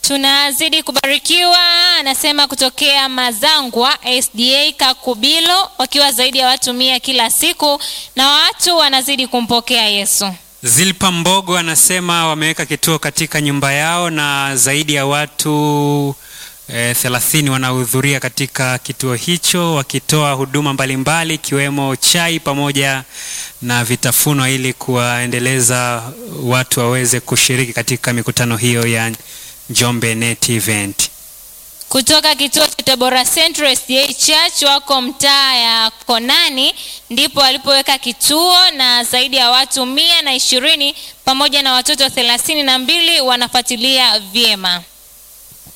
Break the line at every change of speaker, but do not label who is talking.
Tunazidi kubarikiwa, anasema kutokea Mazangwa SDA Kakubilo, wakiwa zaidi ya watu mia kila siku na watu wanazidi kumpokea Yesu.
Zilpa Mbogo anasema wameweka kituo katika nyumba yao na zaidi ya watu eh, thelathini wanahudhuria katika kituo hicho wakitoa huduma mbalimbali ikiwemo chai pamoja na vitafunwa ili kuwaendeleza watu waweze kushiriki katika mikutano hiyo ya Njombe Net Event.
Kutoka kituo cha Tabora Central SDA Church wako mtaa ya Konani, ndipo walipoweka kituo na zaidi ya watu mia na ishirini pamoja na watoto thelathini na mbili wanafuatilia vyema.